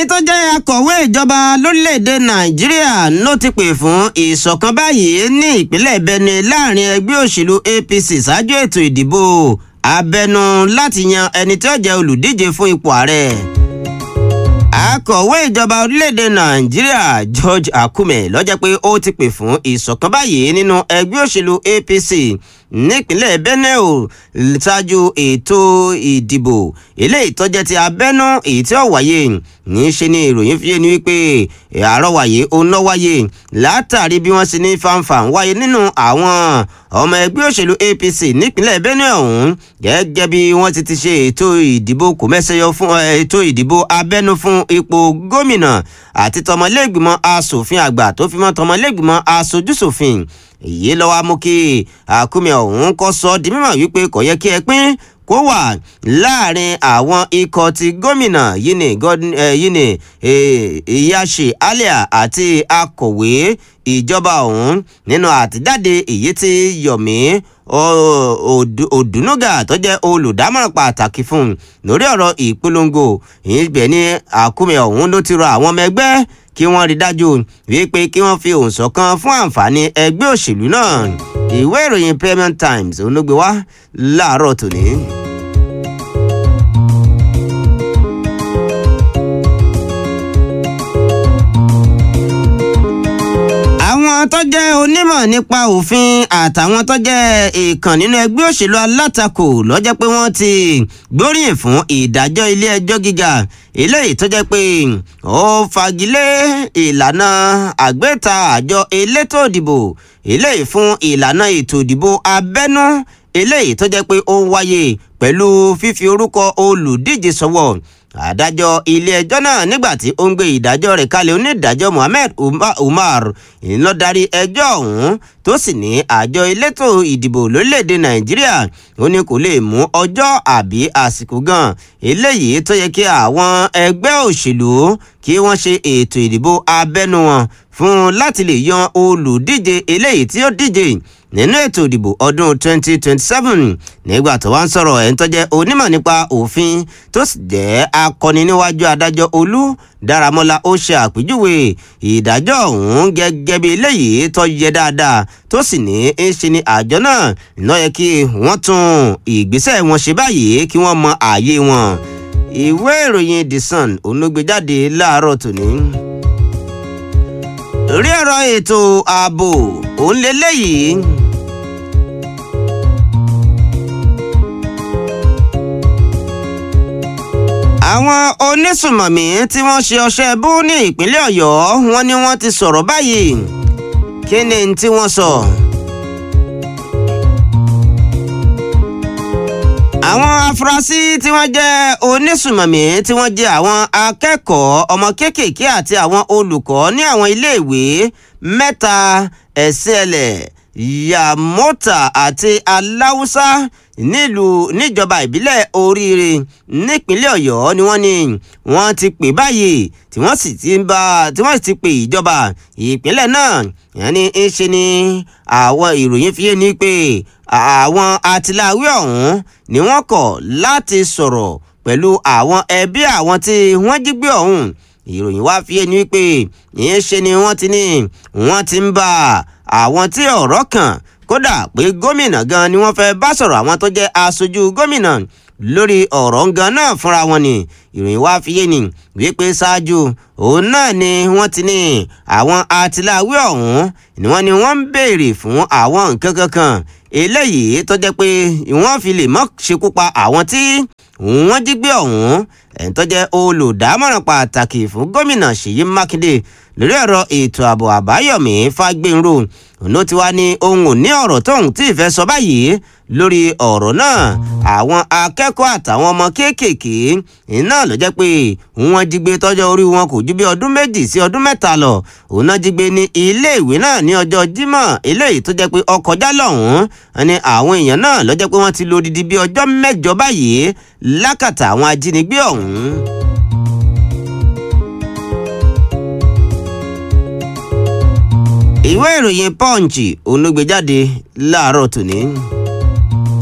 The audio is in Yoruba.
ẹni tó jẹ́ akọ̀wé ìjọba lórílẹ̀‐èdè nàìjíríà ló ti pè fún ìṣọ̀kan báyìí ní ìpínlẹ̀ benue láàrin ẹgbẹ́ òṣèlú apc ṣáájú ètò ìdìbò abẹnú láti yan ẹni tí ó jẹ́ olùdíje fún ipò ààrẹ akọ̀wé ìjọba orílẹ̀-èdè nàìjíríà george akume ló jẹ́ pé ó ti pè fún ìṣọ̀kan báyìí nínú ẹgbẹ́ òṣèlú apc nípínlẹ̀ benue o ṣáájú ètò ìdìbò eléyìí tó jẹ́ ti abẹ́nú èyí tí ó wáyé ní í ṣe ni ìròyìn fi yé ni wípé àrọwàyé òun ló wáyé látàrí bí wọ́n ṣe ní fanfa ń wáyé nínú àwọn ọmọ ẹgbẹ́ òṣèlú apc nípínlẹ̀ benue ọ̀hún gẹ́gẹ́ bí wọ́n ti ti ṣe ètò ìdìbò kò mẹ́sẹ̀yọ fún ètò ìdìbò abẹ́nú fún ipò gómìnà àti tọmọlẹ́gbìmọ̀ asòfin àgbà tó fi mọ́ tọmọlẹ́gbìmọ̀ aṣojúṣòfin èyí lọ́wọ́ mú kí àkúmẹ ọ̀hún kọ́ sọ di mímọ̀ wípé kò yẹ kí ẹ pín kó wà láàrin àwọn ikọ̀ ti gómìnà yìí ni ìyáṣe alia àti akọ̀wé ìjọba ọ̀hún nínú àtijáde èyí tí yomi òdùnúgà tó jẹ́ olùdámọ̀ràn pàtàkì fún un lórí ọ̀rọ̀ ìpolongo ìbẹ̀ ni àkúmẹ ọ̀hún ló ti rọ àwọn ọmọ ẹgbẹ́ kí wọ́n rí dájú wípé kí wọ́n fi òun ṣọ̀kan fún àǹfààní ẹgbẹ́ òṣèlú náà ìwé ìròyìn Premium Times olóògbé wá láàárọ̀ tòní. àwọn tó jẹ́ onímọ̀ nípa òfin àtàwọn tó jẹ́ ìkàn nínú ẹgbẹ́ òṣèlú alátakò ló jẹ́ pé wọ́n ti gbóríyìn fún ìdájọ́ ilé ẹjọ́ gíga eléyìí tó jẹ́ pé ó fagilé ìlànà àgbéta àjọ elétò ìdìbò eléyìí fún ìlànà ètò ìdìbò abẹ́nú eléyìí tó jẹ́ pé ó ń wáyé pẹ̀lú fífi orúkọ olùdíje sọ́wọ́ adájọ́ ilé-ẹjọ́ náà nígbà tí ó ń gbé ìdájọ́ rẹ̀ kalẹ̀ onídàájọ́ Mohammed Umar ńlọ darí ẹjọ́ ọ̀hún tó sì ní àjọ elétò ìdìbò lórílẹ̀‐èdè Nàìjíríà ó ní kò lè mú ọjọ́ àbí àsìkò gan eléyìí tó yẹ kí àwọn ẹgbẹ́ òṣèlú kí wọ́n ṣe ètò ìdìbò abẹ́nú wọn fún láti lè yan olùdíje eléyìí tí ó díje nínú ètò ìdìbò ọdún 2027 nígbà tó wá ń sọ̀rọ̀ ẹ̀ ń tọ́jẹ́ onímọ̀ nípa òfin tó sì jẹ́ akọni níwájú adájọ́ olú dáramọ́lá ó ṣe àpèjúwe ìdájọ́ ọ̀hún gẹ́gẹ́ bí eléyìí tó yẹ dáadáa tó sì ní í ṣe ni àjọ náà ló yẹ kí wọ́n tún ìgbésẹ̀ wọn ṣe báyìí kí wọ́n mọ ààyè wọn ìwé ìròyìn the sun olóògbéjáde láàárọ̀ tòní rí ọ̀rọ̀ ètò ààbò òun lélẹ́yìí. àwọn onísùmọ̀mí tí wọ́n ṣe ọṣẹ́ bú ní ìpínlẹ̀ ọ̀yọ́ wọ́n ní wọ́n ti sọ̀rọ̀ báyìí kí ni tí wọ́n sọ. àwọn afurasí tí wọ́n jẹ́ onísùmọ̀mí tí wọ́n jẹ́ àwọn akẹ́kọ̀ọ́ ọmọ kéékèèké àti àwọn olùkọ́ ní àwọn iléèwé mẹ́ta ẹ̀sẹ̀lẹ̀ yamota àti aláwùsá nílùú níjọba ìbílẹ̀ oríire nípínlẹ̀ ọ̀yọ́ ni wọ́n ní wọ́n ti pè báyìí tí wọ́n sì ti bá tí wọ́n sì ti pè ìjọba ìpínlẹ̀ náà yẹn ni ń ṣe ni àwọn ìròyìn fi yé ni pé àwọn atiláwí ọ̀hún ni wọ́n kọ̀ láti sọ̀rọ̀ pẹ̀lú àwọn ẹbí àwọn tí wọ́n jí gbé ọ̀hún ìròyìn wá fi yé ni wípé ìyẹn ṣe ni wọ́n ti ní wọ́n ti ń bá àwọn tí ọ̀rọ̀ kàn kódà pé gómìnà gan ni wọ́n fẹ́ bá sọ̀rọ̀ àwọn tó jẹ́ aṣojú gómìnà lórí ọ̀rọ̀ gan náà fúnra wọn ni ìròyìn wá fi yé ni wípé ṣáájú òun náà ni wọ́n ti ní àwọn atiláwí ọ̀hún ni wọ́n ni wọ́n ń béèrè fún àwọn nǹkan kankan eléyìí tó jẹ́ pé wọ́n fi lè mọ́ ṣekú pa àwọn tí wọ́n jí gbé ọ̀hún ẹ̀ń tó jẹ́ olùdámọ̀ràn pàtàkì fún gómìnà Ṣèyí Mákindé lórí ọ̀rọ̀ ètò ààbò Àbáyọ̀mí Fágbénrò òun ti wá ní ohun ò ní ọ̀rọ̀ tóun tí ì fẹ́ sọ báyìí lórí ọ̀rọ̀ náà àwọn akẹ́kọ̀ọ́ àtàwọn ọmọ kéékèèké iná ló jẹ́ pé wọ́n jí gbé tọ́jọ́ orí wọn kò ju bí ọdún méjì sí ọdún mẹ́ta lọ òun náà jí gbé ní iléèwé náà ní ọjọ́ Jímọ̀ eléyìí tó jẹ́ pé ọkọjá lọ́hùn-ún ni àwọn èèyàn náà ló jẹ́ pé wọ́n ti lò odidi bí ọjọ́ mẹ́jọ báyìí lákàtà àwọn ajínigbé ọ̀hún. ìwé ìròyìn punch òun ló gbé jáde láàárọ̀ tòní.